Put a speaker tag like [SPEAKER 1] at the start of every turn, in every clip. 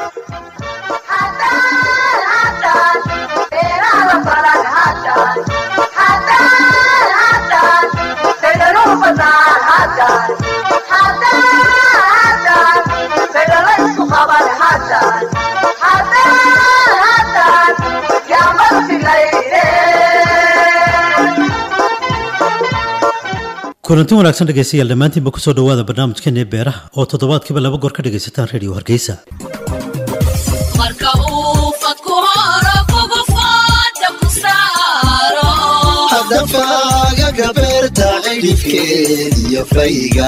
[SPEAKER 1] kulanti wanaagsan dhegaystayaal dhammaantiinba kusoo dhowaada barnaamijkeena beeraha oo toddobaadkiiba laba goor ka dhegaysataan reediyo hargeysa
[SPEAKER 2] marka uu fadku horo kugu fooda ku saaro
[SPEAKER 3] hadafagaga beerta cidhifkeed iyo fayga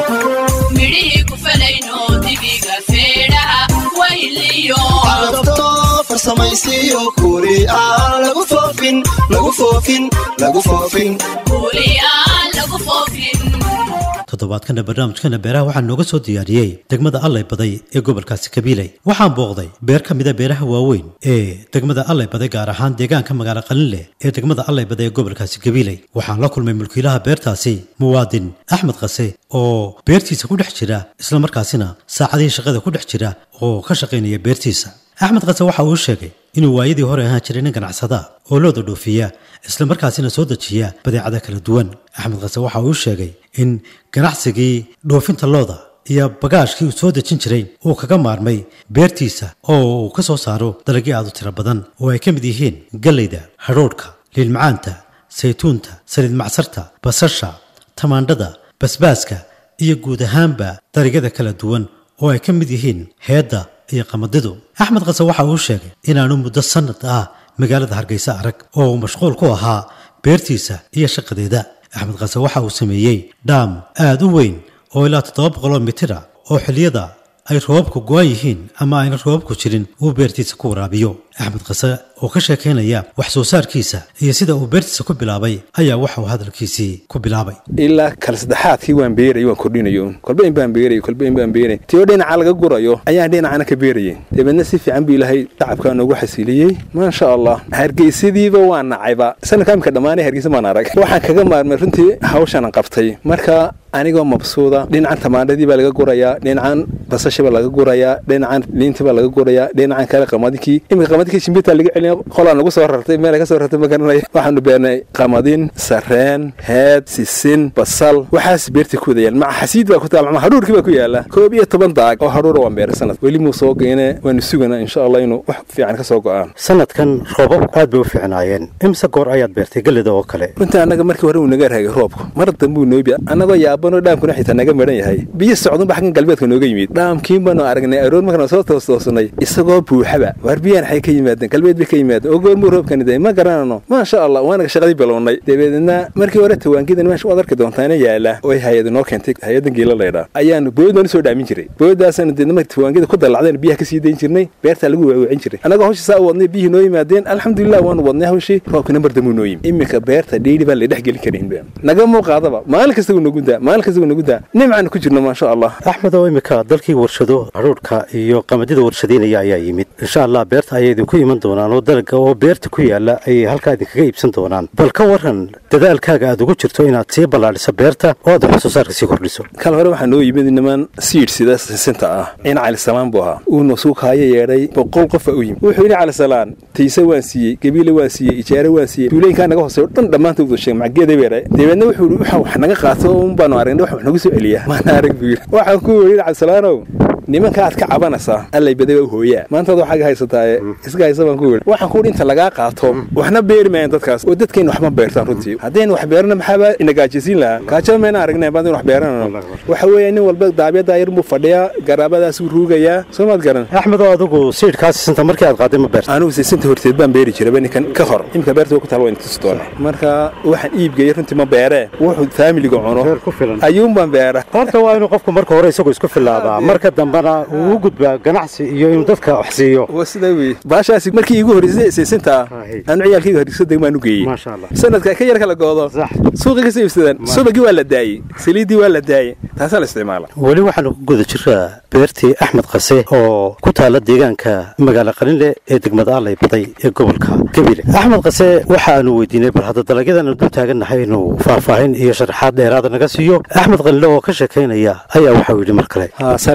[SPEAKER 2] midhihii ku falayno dibiga feedhaha wayliyo
[SPEAKER 3] calafto farsamaysiyo kuri aan lagu foofin lagu foofin lagu foofin
[SPEAKER 2] kuuli aan lagu foofin
[SPEAKER 1] toddobaadkana barnaamijkeena beeraha waxaa nooga soo diyaariyey degmada allay baday ee gobolkaasi kabiiley waxaan booqday beer ka mida beeraha waaweyn ee degmada allay baday gaar ahaan deegaanka magaalo qalinleh ee degmada allay baday ee gobolkaasi kabiiley waxaan la kulmay mulkiilaha beertaasi muwaadin axmed qase oo beertiisa ku dhex jira islamarkaasina saacadihii shaqada ku dhex jira oo ka shaqaynaya beertiisa axmed qase waxa uu sheegay inuu waayadii hore ahaan jiray nin ganacsada oo looda dhoofiya islamarkaasina soo dejiya badeecada kala duwan axmed qase waxa uu sheegay in ganacsigii dhoofinta looda iyo bagaashkii uu soo dejin jiray uu kaga maarmay beertiisa oo uu ka soo saaro dalagyo aad u tiro badan oo ay ka mid yihiin galleyda hadhoodhka liilmacaanta saytuunta saliid macsarta basasha tamaandhada basbaaska iyo guud ahaanba dalagyada kala duwan oo ay ka mid yihiin heedda iyo qamadidu axmed qase waxa uu sheegay inaanu muddo sannad ah magaalada hargeysa arag oo uu mashquul ku ahaa beertiisa iyo shaqadeeda axmed qase waxa uu sameeyey dhaam aad u weyn oo ilaa toddoba boqoloo mitira oo xilliyada ay roobabku go-an yihiin ama ayna roobabku jirin uu beertiisa ku waraabiyo axmed qase oo ka sheekaynaya wax soo saarkiisa iyo sida uu beertiisa ku bilaabay ayaa waxa uu hadalkiisii ku bilaabay
[SPEAKER 4] ilaa kala saddexaadkii waan beerayay waan kordhinayo kolba in baan beerayay kolba in baan beerayay tiyo dhinaca laga gurayo ayaan dhinacana ka beerayay dabeedna si fiican buu ilaahay tacabkaa noogu xasiliyey maasha allah hargeysadiiba waan nacayba sanadka imika dhammaanay hargeysa maan arag waxaan kaga maarmay runtii hawshaan qabtay marka anigoo mabsuuda dhinacan tamaandhadii baa laga gurayaa dhinacan basasha baa laga gurayaa dhinacan liintii baa laga gurayaa dhinacan kale qamadikii imika qamadikii shimbirtaa laga celina qolaan nagu soo rartay meel ka soo rartay ma garanaya waxaanu beernay qamadin sareen heed sisin basal waxaas beertii ku wadayaan maca xasiid baa ku taal maca hadhuurkii baa ku yaala koob iyo toban daag oo hadhuura waan beeray sanad weli muu soo geene waanu suganaa insha allah inuu wax fiican ka soo go'aan
[SPEAKER 1] sanadkan roobabku aad bay u fiicnaayeen imse goor ayaad beertay gallida oo kale
[SPEAKER 4] runtii annaga markii hore uu naga raagay roobku mar dambuu noobi annagoo yaabanoo dhaamkuna xitaa naga madhan yahay biyo socdunba xaggan galbeedka nooga yimid dhaamkiin baanu aragnay aroor markaan soo toostoosnay isagoo buuxaba waar biyaan xay ka yimaadeen galbeed bay ka yimaadeen oo goormuu roobkani day ma garanano maasha allah waanaga shaqadii bilownay dabeedna markii hore tawaankidan meesha waad arki doontaana yaala oo hay-ada noo keentay hay-adan geela laydhaa ayaanu bood baanu soo dhaamin jiray boodaasaanu deedna markii tawaankida ku dallacdeen biyaha ka sii dayn jirnay beertaa lagu waawicin jiray annagoo hawshii saa u wadnay biyihii noo yimaadeen alxamdulilah waanu wadnay hawshii roobkina mar dambuu noo yimid iminka beerta dhiidhi baan la dhex gelin karinba naga muuqaadaba maalin kasta wuu nagu daa maalin kasta wuu nagu daa nimcaanu ku jirno maasha allah
[SPEAKER 1] axmed oo imika dalkii warshado hadhuudhka iyo qamadida warshadaynaya ayaa yimid insha allah beerta ayay idinku iman doonaan oo dalaga oo beerta ku yaala ayay halkaa idinkaga iibsan doonaan bal ka waran dadaalkaaga aad ugu jirto inaad sii ballaadhiso beerta oo aad wax soo saarka sii kordhiso
[SPEAKER 4] kal hore waxaa noo yimid niman siid sida sisinta ah in calisalaan buu ahaa uuna suukaayo yeedhay boqol qofa u yimid wuxuu ini calisalaan tayse waan siiyey gabiile waan siiyey ijaare waan siiyey tuulooyinkaa naga hooseeyo dhan dhammaantood wada sheegay macageeda beeray dabeedna wuxuu yidhi waxa wax naga qaato un baanu aragnay wax nagu soo celiya maana arag buu yidhi waxaan ku yidhi calisalaanow nimanka aad ka cabanaysaa allay baday waa hooyaa maantaad waxaaga haysataaye iska haysa baan ku yidhi waxaan ku yidhi inta lagaa qaato waxna beeri maayaan dadkaas oo dadkeenna waxma beertaan runtii haddaynu wax beerana maxaaba ina gaajisiin lahaa gaajaba mayna aragnay baadin wax beeranano waxa weeye nin walba daabyadaa yar buu fadhiyaa garaabadaasuu ruugayaa soo maad garan
[SPEAKER 1] axmed oo adigu siidhkaa sisinta markii aad qaaday ma beerta
[SPEAKER 4] anugu sisinta horteed baan beeri jiray ninkan ka hor imika beerta ku taal waa intus doona marka waxaan iibgeeyey runtii ma beeree wuxuu faamiliga cuno ayuun baan beera
[SPEAKER 1] horta waa inuu qofku marka hore isagoo isku filaadaa marka dambena uu u gudbaa ganacsi iyo inuu dadka wax siiyo
[SPEAKER 4] waa sidaa wey baashaasi markii iigu horreysay siisinta anu ciyaalkayga horreysa degmaan u geeyey
[SPEAKER 1] maasha allah
[SPEAKER 4] sanadka ka yar kala goodo suuqii kasoo iibsadaan subagii waa la daayey saliiddii waa la daayey taasaa la isticmaala
[SPEAKER 1] weli waxaanu ku guda jiraa beertii axmed qase oo ku taala deegaanka magaalo qalinle ee degmada allay baday ee gobolka gabiile axmed qase waxaanu weydiinay bal hadda dalagyadaanu dul taagannahay inuu faahfaahin iyo sharaxaad dheeraada naga siiyo axmed qalinle oo ka sheekaynaya ayaa waxau yidhi mar kale
[SPEAKER 4] sarcan markay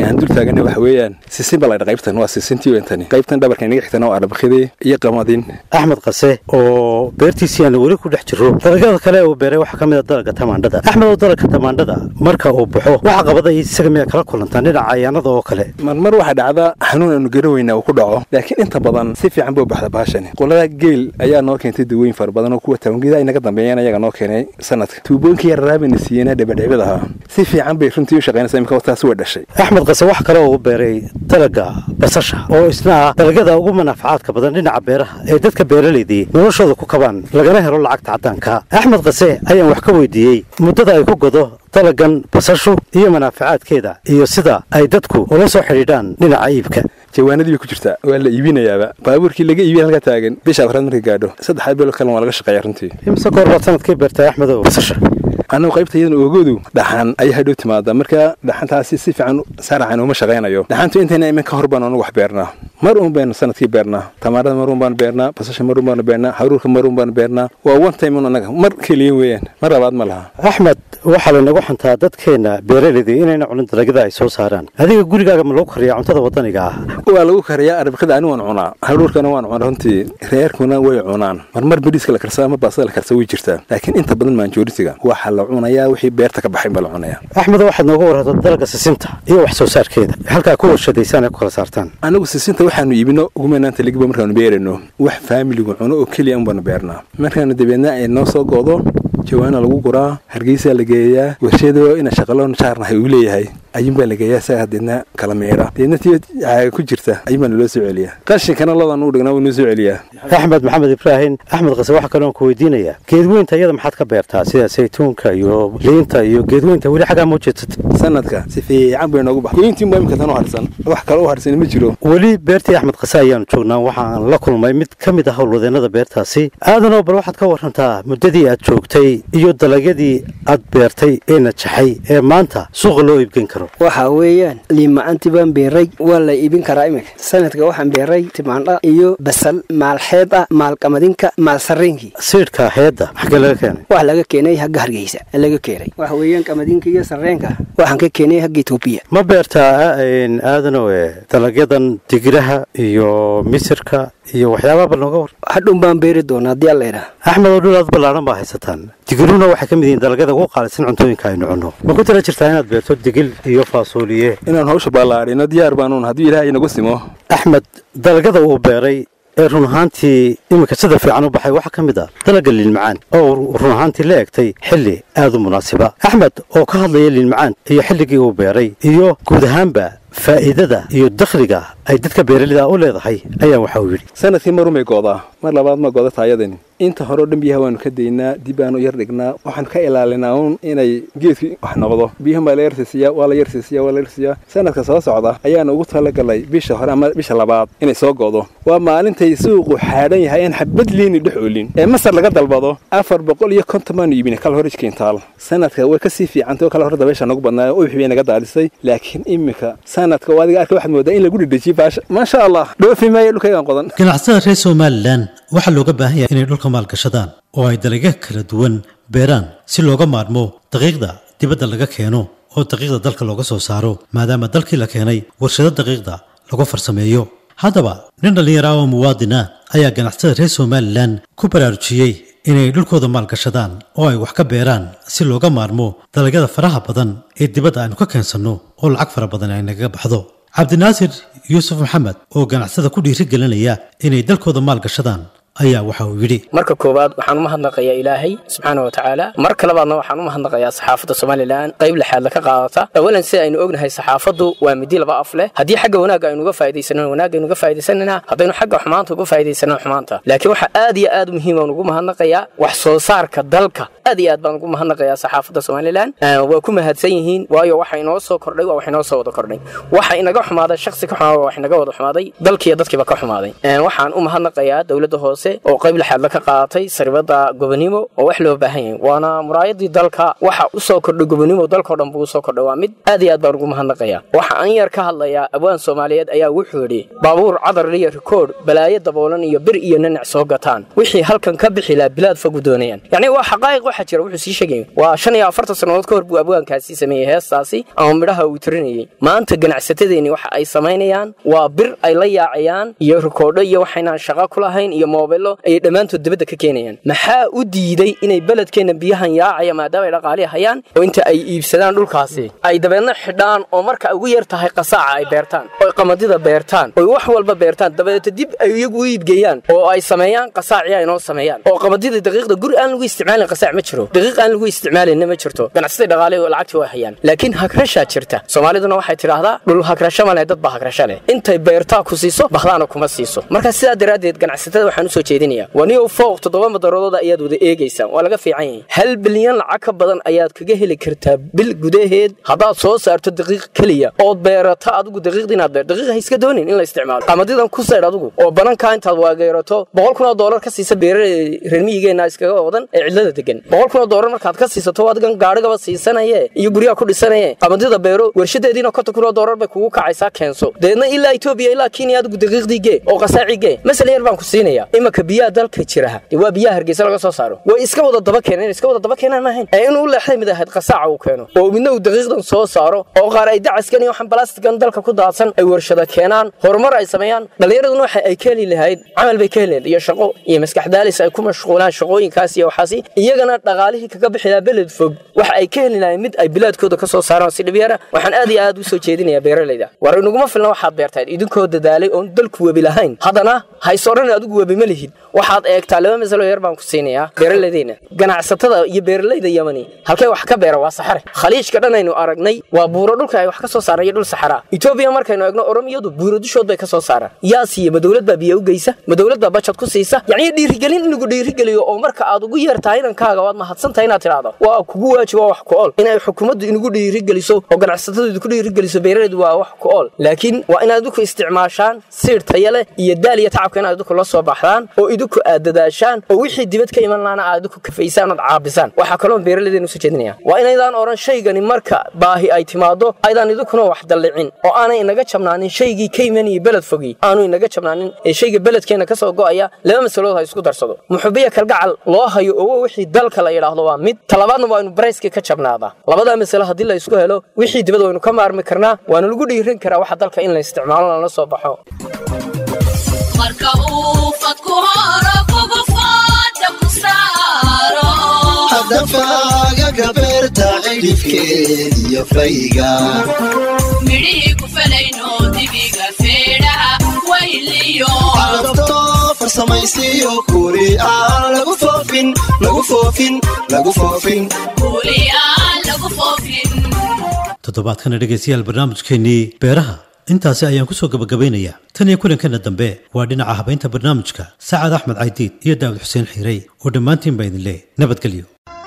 [SPEAKER 4] aan dul taagana waxa weeyaan sisin baa laydha qaybtan waa sisintii wentani qaybtan dhabarka inaga xigtana waa arbakidii iyo qamadin
[SPEAKER 1] axmed qase oo beertiisii aan weli ku dhex jiro dalagyada kale uu beeray waxaa ka mid a dalagga tamaandhada axmed oo dalagga tamaandhada marka uu baxo waxa qabada isaga miyaa kala kulantaan dhinaca cayaanada oo kale
[SPEAKER 4] marmar waxaa dhacda xanuun aanu garan weynaa uu ku dhaco laakiin inta badan si fiican buu baxda bahashani qolada geel ayaa noo keentay dawooyin fara badan oo kuwa tawangeeda inaga dambeeyeen ayaga noo keenay sanadka tuubooyinkii yararaabayna siiyeenaa dhebadhebad ahaa si fiican bay runtii u shaqaynaysa imika wataas way dhashay
[SPEAKER 1] axmed qase wax kale oo uu beeray dalagga basasha oo isna ah dalagyada ugu manaafacaadka badan dhinaca beeraha ee dadka beeralaydii noloshooda ku kabaan lagana helo lacagta caddaanka axmed qase ayaan wax ka weydiiyey muddada ay ku godo dalagan basashu iyo manaafacaadkeeda iyo sida ay dadku ula soo xidhiidhaan dhinaca iibka
[SPEAKER 4] jawaanadii bay ku jirtaa waa la iibinayaaba baabuurkii laga iibiya halka taagan bisha afraad markay gaadho saddex bilo kalena waa laga shaqeeya runtii
[SPEAKER 1] imse goor baad sanadkii beertay axmedow basasha
[SPEAKER 4] annagu qaybta iyadan oogoodu dhaxan ayaa hadhow timaada marka dhaxantaasi si fiican saaracan uma shaqaynayo dhaxantu intayna imin ka hor baan anugu wax beernaa mar uun baynu sanadkii beernaa tamaarada mar uun baan beernaa basasha mar uun baan beernaa haruurka mar uun baan beernaa waa one time un annaga mar keliya weeyaan mar labaad ma laha
[SPEAKER 1] axmed waxaa laynagu xantaa dadkeenna beeralaydii inayna cunin dalagyada ay soo saaraan adiga gurigaaga ma lagu kariyaa cuntada waddaniga ah
[SPEAKER 4] waa lagu kariyaa arbakada ani waan cunaa haruurkana waan cunaa runtii reerkuna way cunaan marmar beriiska la karsaa ama baasada la karsaa way jirtaa laakiin inta badan maanjoorisiga waxa la cunayaa wixii beerta ka baxayn baa la cunayaa
[SPEAKER 1] axmedo waxaad nooga warrata dalagga sisinta iyo wax soo saarkeeda halkaa ku warshadaysaan ay ku kala saartaan
[SPEAKER 4] anigu sisinta waxaanu iibino ugumaanaanta ligiba markaanu beerayno wax faamiligu cuno oo keliya un baanu beernaa markaanu dabeedna ay noo soo go'do jawaana lagu guraa hargeysaa la geeyaa warshado ina shaqaloon jaarnahay uu leeyahay ayuunbaa la geeyaa isagaa deedna kala meera deedna tii caaga ku jirta ayuunbaa naloo soo celiyaa qashinkana lodan uu dhignaa wuu noo soo celiyaa
[SPEAKER 1] axmed maxamed ibraahim axmed qase waxaa kaloon ku weydiinayaa geedweynta iyada maxaad ka beertaa sida saytuunka iyo liinta iyo geedweynta weli xaggaa ma ujeedsatay
[SPEAKER 4] sanadka si fiican bay noogu bax goyntiin baa imika tan u harsan wax kale u harsan ma jiro
[SPEAKER 1] weli beertii axmed qase ayaanu joognaa waxaan la kulmay mid ka mid ah howlwadeennada beertaasi aadanoo bal waxaad ka warantaa muddadii aad joogtay iyo dalagyadii aad beertay ee najaxay ee maanta suuqa loo iibgeyn karo
[SPEAKER 5] waxa weeyaan liimacanti baan beeray waa la iibin karaa iminka sanadka waxaan beeray timaandha iyo basal maalxeeda maalqamadinka maalsariinkii
[SPEAKER 1] siidhka heedda xaggee laga keenay
[SPEAKER 5] wax laga keenay hagga hargeysa laga keenay waxa weeyaan qamadinka iyo sarreenka waxaan ka keenay hagga etoobiya
[SPEAKER 1] ma beertaa aadanow e dalagyadan digiraha iyo misirka iyo waxyaabaha bal nooga war
[SPEAKER 5] hadhun baan beeri doonaa haddii alla idhaha
[SPEAKER 1] axmed oo dhul aad ballaaran baa haysataan digiruna waxay ka mid yihiin dalagyada ugu qaalisan cuntooyinka aynu cunno ma ku tala jirtaa inaad beerto digil iyo faasuuliye
[SPEAKER 4] inaan hawsha ballaadhino diyaar baanuun haddii ilaahay inagu simo
[SPEAKER 1] axmed dalagyada uu beeray ee run ahaantii iminka sida fiican u baxay waxaa ka mid ah dalagga liinmacaan oo run ahaantii la egtay xilli aad u munaasiba axmed oo ka hadlaya liinmacaan iyo xilligii uu beeray iyo guud ahaanba faa'iidada iyo dakhliga ay dadka beeralida u leedahay ayaa waxa uu yidhi
[SPEAKER 4] sanadkii marun bay goodaa mar labaad ma gooda taayadani inta hore o dhan biyaha waanu ka daynaa dib baanu yar dhignaa waxaan ka ilaalinaa uun inay geedkii wax noqdo biyahan baa la yarsiisiyaa waa la yarsiisiyaa waa la yarsiisiyaa sanadka soo socda ayaanu ugu talagalay bisha hore ama bisha labaad inay soo go'do waa maalintay suuqu xaadhan yahay aan xabad liini dhex oolin ee masar laga dalbado afar boqol iyo konton baanu iibina kala hor ijkiintaal sanadka way kasii fiicantay oo kala hore dabeesha nagu badnaayo ubax bay naga daalisay laakiin iminka sanadka oo adiga arka waxaad moodaa in lagu dhedhejiye baasha maasha allah dhoofi maayo dhulkaygaan qodan
[SPEAKER 1] ganacsatada reer somalilan waxaa looga baahan yahay inay dhulka maalgashadaan oo ay dalagyo kala duwan beeraan si looga maarmo daqiiqda dibadda laga keeno oo daqiiqda dalka looga soo saaro maadaama dalkii la keenay warshado daqiiqda lagu farsameeyo haddaba nin dhallinyara oo muwaadin ah ayaa ganacsatada reer somalilan ku baraarujiyey inay dhulkooda maalgashadaan oo ay wax ka beeraan si looga maarmo dalagyada faraha badan ee dibadda aynu ka keensanno oo lacag fara badan ay nagaga baxdo cabdinaasir yuusuf maxamed oo ganacsada ku dhiiri gelinaya inay dalkooda maalgashadaan ayaa waxa uu yidhi
[SPEAKER 6] marka koowaad waxaan u mahadnaqayaa ilaahay subxaana wa tacaala marka labaadna waxaan u mahadnaqayaa saxaafadda somalilan qayb lixaadla ka qaadata awalan sida aynu ognahay saxaafaddu waa midi laba af leh haddii xagga wanaagga aynu uga faa'iidaysanana wanaagga aynu uga faa'iidaysanana haddaynu xagga xumaanta uga faa'iidaysana xumaanta laakiin waxaa aad iyo aad muhiim aan ugu mahadnaqayaa wax soo saarka dalka aad iyo aad baan ugu mahadnaqayaa saxaafadda somalilan waa ku mahadsan yihiin waayo waxa inoo soo kordhay waa wax inoo soo wada kordhay waxa inaga xumaaday shakhsi ka xumaada waa wax inaga wada xumaaday dalkiiyo dadkiiba ka xumaaday waxaan u mahadnaqayaa dowladda hoose hoose oo qayb lixaad la ka qaadatay saribada gobonimo oo wax loo baahan yahay waana muraayadii dalka waxa usoo kordhay gobonimo dalkao dhan buu usoo kordhay waa mid aad iyo aad baan ugu mahadnaqaya waxa aan yar ka hadlayaa abwaan soomaaliyeed ayaa wuxuu yidhi baabuur cadar liyo rikoodh balaayo daboolan iyo bir iyo nanac soo gataan wixii halkan ka bixi laha bilaad fogu doonayaan yacni waa xaqaa'iq waxaa jira wuxuu sii sheegaya waa shan iyo afartan sannadood ka hor buu abwaankaasi sameeyey heestaasi ama midhaha uu tirinayay maanta ganacsatadeeni waxa ay samaynayaan waa bir ay la yaacayaan iyo rikoodho iyo waxaynaan shaqo ku lahayn iyo moobilo ayay dhammaantood dibadda ka keenayaan maxaa u diiday inay beledkeenna biyahan yaacaya maadaama ay dhaqaali hayaan oo inta ay iibsadaan dhulkaasi ay dabeedna xidhaan oo marka ugu yar tahay qasaaca ay beertaan oy qamadida beertaan oy wax walba beertaan dabadeeta dib ay iyagu u iibgeeyaan oo ay sameeyaan qasaaci ay noo sameeyaan oo qamadida daqiiqda guri aan lagu isticmaalin qasaac ma jiro daqiiq aan lagu isticmaalinna ma jirto ganacsatada dhaqaale oo lacagtii way hayaan laakiin hagrashaa jirta soomaaliduna waxay tidhaahdaa dhul hagrasho ma leh dad baa hagrasho leh intay beertaa ku siiso bakhdaana kuma siiso marka sidaa daraaddeed ganacsatada waxaan u soo jeedinayaa waniyow fooq toddoba madaroodooda ayaad wada eegaysaan waa laga fiican yahay hal bilyan lacag ka badan ayaad kaga heli kartaa bil gudaheed haddaad soo saarto daqiiq keliya ood beerato adigu daqiiqda inaad beer daqiiq ha iska doonin in la isticmaalo qamadidan ku saydh adigu oo banankaa intaad waageerato boqol kun oo doolar ka siisa beeraley reer miyigeenna iskaga wadan ee cidlada degan boqol kun oo doolar markaad ka siisato adigan gaadhigaba siisanaye iyo guryaha ku dhisanaye qamadida beero warshadeediina konton kun oo doolar bay kugu kacaysaa keenso deedna ilaa etoobiya ilaa kenya adigu daqiiqdii gee oo qasaaci gee masale yar baan ku siinaya imanka biyaha dalka jiraha dee waa biyaha hargeysa laga soo saaro way iska wada daba keeneen iska wada daba keenaan maahayn ee inuu u leexday mid ahayd qasaaca uu keeno oo midna uu daqiiqdan soo saaro oo qaar ay dacaskan iyo waxaan balastigan dalka ku daadsan ay warshada keenaan horumar ay sameeyaan dhallinyaraduna waxa ay ka heli lahayd camal bay ka heli lahayd iyo shaqo iyo maskax daalis ay ku mashquulaan shaqooyinkaas iyo waxaasi iyagana dhaqaalihii kaga bixi lahaa beled fog waxa ay ka heli lahayd mid ay bilaadkooda ka soo saaraan si dhibyara waxaan aad iyo aad u soo jeedinayaa beeralayda war inaguma filna waxaad beertayd idinkoo dadaalay oon dalku webi lahayn haddana hays odhan adigu webi ma lihid waxaad eegtaa laba masalo yar baan ku siinayaa beeraladeyna ganacsatada iyo beeralayda yamani halkay wax ka beera waa saxare khaliijka dhan aynu aragnay waa buuro dhulka ay wax ka soo saaraan iyo dhul saxaraa etoobiya markaynu eegno oromiyadu buuro dushood bay ka soo saaraan yaa siiya ma dowlad baa biyo u geysa ma dowlad baa bajad ku siisa yacni dhiirigelin in lagu dhiirigeliyo oo marka aad ugu yeertahay inankaaga waad mahadsantahay inaad tidhaahdo waa kugu waajiba wax ku ool inay xukuumaddu inagu dhiirigeliso oo ganacsatadu idinku dhiirigeliso beeralaydu waa wax ku ool laakiin waa inaad idinku isticmaashaan siir taya leh iyo daal iyo tacabka inaad idinku la soo baxdaan oo idinku aad dadaashaan oo wixii dibad ka iman laana aad idinku kafaysaan ood caabisaan waxaa kaloo beeralaydeenu soo jeedinaya waa inaydaan odhan shaygani marka baahi ay timaado aydaan idinkuna wax dallicin oo aanay inaga jabnaanin shaygii ka imanayay beled fogii aanu inaga jabnaanin ee shayga beledkeenna ka soo go'aya laba masalood ha isku darsado muxubiya kalgacal loo hayo owo wixii dalka la yidhaahdo waa mid talabaadna waa inu barayskii ka jabnaadaa labadaa masalo haddii la isku helo wixii dibad waynu ka maarmi karnaa waana lagu dhiirin karaa waxa dalka in la isticmaalo lana soo baxo
[SPEAKER 2] marka uu fadku horo kugu fooda ku saaro
[SPEAKER 3] haddafaaga gabeerta cidhifkeediyo fayga
[SPEAKER 2] midhihii ku falayno dibiga feedhaha wayliyo
[SPEAKER 3] alabto farsamaysiyo kuri aan lagu foofin lagu foofin lagu foofin
[SPEAKER 2] kuuli aan lagu foofin
[SPEAKER 1] toddobaadkana dhegaystayaal barnaamijkeennii beeraha intaasi ayaan ku soo gabagabaynayaa tan iyo kulankeena dambe waa dhinaca habaynta barnaamijka sacad axmed caydiid iyo daawud xuseen xiirey oo dhammaantiin baa idin leh nabadgelyo